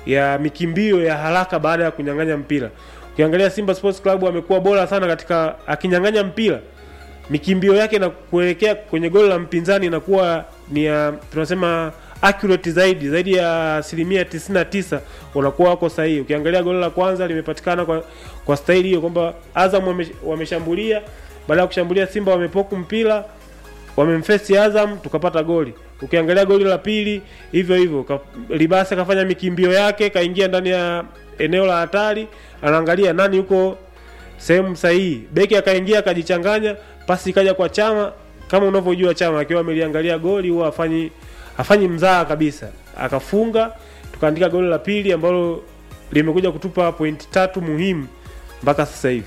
ya mikimbio ya haraka baada ya kunyang'anya mpira. Ukiangalia Simba Sports Club amekuwa bora sana katika akinyang'anya mpira mikimbio yake na kuelekea kwenye goli la mpinzani inakuwa ni ya tunasema accurate zaidi zaidi ya asilimia 99 unakuwa wako sahihi. Ukiangalia goli la kwanza limepatikana kwa kwa staili hiyo kwamba Azam wame, wameshambulia baada ya kushambulia Simba wamepoku mpira wamemfesi Azam tukapata goli. Ukiangalia goli la pili hivyo hivyo, ka, Libasa kafanya mikimbio yake kaingia ndani ya eneo la hatari, anaangalia nani yuko sehemu sahihi, beki akaingia akajichanganya, pasi ikaja kwa Chama. Kama unavyojua Chama akiwa ameliangalia goli huwa afanyi afanyi mzaa kabisa, akafunga, tukaandika goli la pili ambalo limekuja kutupa pointi tatu muhimu mpaka sasa hivi.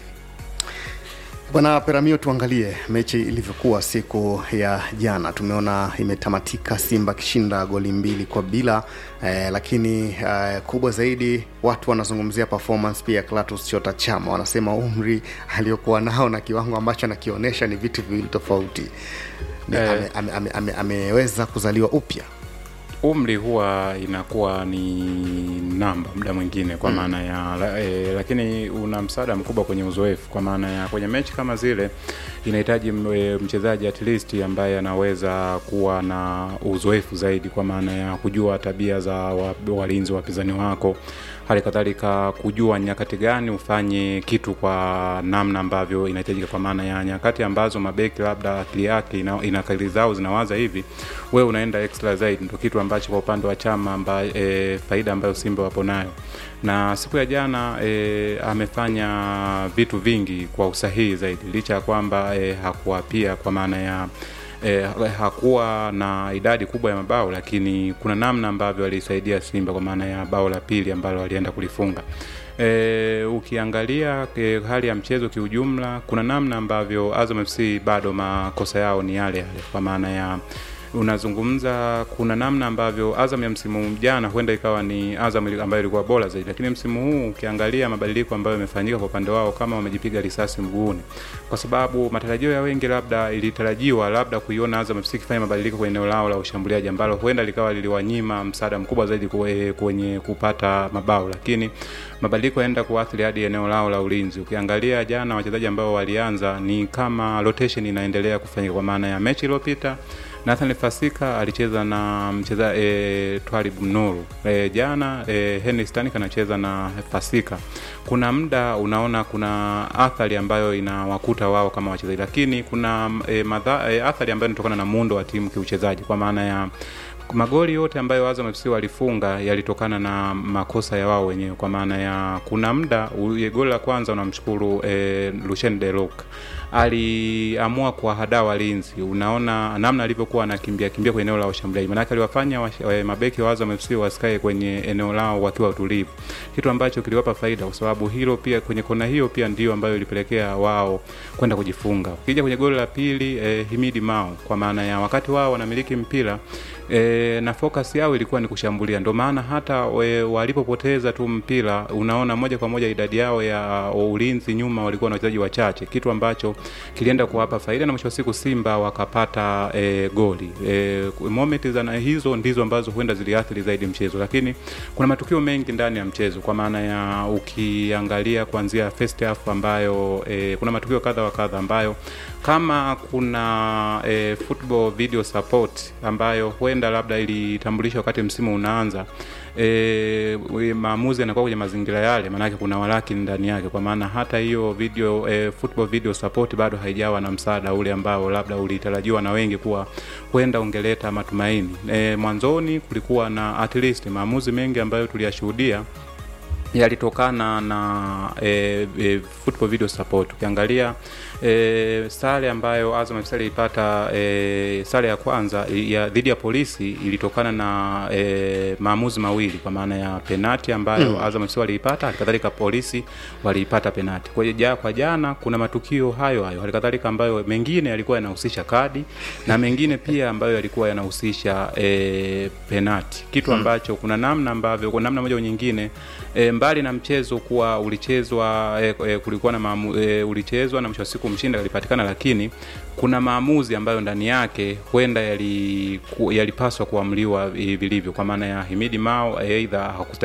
Bwana Peramio, tuangalie mechi ilivyokuwa siku ya jana. Tumeona imetamatika Simba akishinda goli mbili kwa bila eh, lakini eh, kubwa zaidi watu wanazungumzia performance pia Clatous Chota Chama, wanasema umri aliyokuwa nao na kiwango ambacho anakionyesha ni vitu viwili tofauti. Ni, Eh. ame, ame, ame, ame, ameweza kuzaliwa upya umri huwa inakuwa ni namba muda mwingine kwa maana ya la, e, lakini una msaada mkubwa kwenye uzoefu kwa maana ya kwenye mechi kama zile inahitaji m- e, mchezaji at least ambaye anaweza kuwa na uzoefu zaidi kwa maana ya kujua tabia za wa- walinzi wapinzani wako hali kadhalika kujua nyakati gani ufanye kitu kwa namna ambavyo inahitajika kwa maana ya nyakati ambazo mabeki labda akili yake ina, ina akili zao zinawaza hivi wewe unaenda extra zaidi ndo kitu ambacho kwa upande wa chama amba, e, faida ambayo simba wapo nayo na siku ya jana e, amefanya vitu vingi kwa usahihi zaidi licha ya kwamba e, hakuwa pia kwa maana ya E, hakuwa na idadi kubwa ya mabao lakini kuna namna ambavyo alisaidia Simba kwa maana ya bao la pili ambalo alienda kulifunga. E, ukiangalia e, hali ya mchezo kiujumla, kuna namna ambavyo Azam FC bado makosa yao ni yale yale kwa maana ya unazungumza kuna namna ambavyo Azam ya msimu jana huenda ikawa ni Azam ili- ambayo ilikuwa bora zaidi, lakini msimu huu ukiangalia mabadiliko ambayo yamefanyika kwa upande wao, kama wamejipiga risasi mguuni, kwa sababu matarajio ya wengi labda ilitarajiwa labda kuiona Azam FC ikifanya mabadiliko kwenye eneo lao la ushambuliaji ambalo huenda likawa liliwanyima msaada mkubwa zaidi kwe- kwenye kupata mabao, lakini mabadiliko yaenda kuathiri hadi eneo lao la ulinzi. Ukiangalia jana wachezaji ambao walianza ni kama rotation inaendelea kufanyika, kwa maana ya mechi iliyopita Nathan Fasika alicheza na mcheza e, Twalib Nuru e, jana e, Henry Stanik anacheza na Fasika. Kuna muda unaona kuna athari ambayo inawakuta wao kama wachezaji, lakini kuna e, madha, e, athari ambayo inatokana na muundo wa timu kiuchezaji, kwa maana ya magoli yote ambayo Azam FC walifunga yalitokana na makosa ya wao wenyewe, kwa maana ya kuna muda u- goli la kwanza unamshukuru e, Lucien Delok aliamua kuwahadaa walinzi. Unaona namna alivyokuwa anakimbia kimbia kwenye eneo la ushambuliaji, maanake aliwafanya wa, wa, mabeki wa Azam FC wasikae kwenye eneo lao wakiwa utulivu, kitu ambacho kiliwapa faida, kwa sababu hilo pia kwenye kona hiyo pia ndio ambayo ilipelekea wao kwenda kujifunga. Ukija kwenye goli la pili eh, Himidi Mao, kwa maana ya wakati wao wanamiliki mpira e, na focus yao ilikuwa ni kushambulia. Ndio maana hata we, walipopoteza tu mpira, unaona moja kwa moja idadi yao ya ulinzi nyuma walikuwa na wachezaji wachache, kitu ambacho kilienda kuwapa faida, na mwisho wa siku Simba wakapata e, goli e, moment za na hizo ndizo ambazo huenda ziliathiri zaidi mchezo, lakini kuna matukio mengi ndani ya mchezo, kwa maana ya ukiangalia kuanzia first half ambayo e, kuna matukio kadha wa kadha ambayo kama kuna e, football video support ambayo huenda labda ilitambulishwa wakati msimu unaanza e, maamuzi yanakuwa kwenye mazingira yale, maanake kuna walaki ndani yake, kwa maana hata hiyo video e, football video support bado haijawa na msaada ule ambao labda ulitarajiwa na wengi kuwa huenda ungeleta matumaini. E, mwanzoni kulikuwa na at least maamuzi mengi ambayo tuliyashuhudia yalitokana na e, e, football video support. Ukiangalia e, sare ambayo Azam FC ilipata e, sare ya kwanza ya dhidi ya polisi ilitokana na e, maamuzi mawili kwa maana ya penati ambayo mm. Azam FC waliipata, halikadhalika polisi waliipata penati. Kwa hiyo ja, kwa jana kuna matukio hayo hayo, halikadhalika ambayo mengine yalikuwa yanahusisha kadi na mengine pia ambayo yalikuwa yanahusisha e, penati, kitu ambacho kuna namna ambavyo kwa namna moja au nyingine e, mbali na mchezo kuwa ulichezwa e, e, kulikuwa na maamu, e, ulichezwa na mwisho wa siku mshindi alipatikana, lakini kuna maamuzi ambayo ndani yake huenda yalipaswa yali kuamliwa vilivyo, kwa maana ya Himidi Mao aidha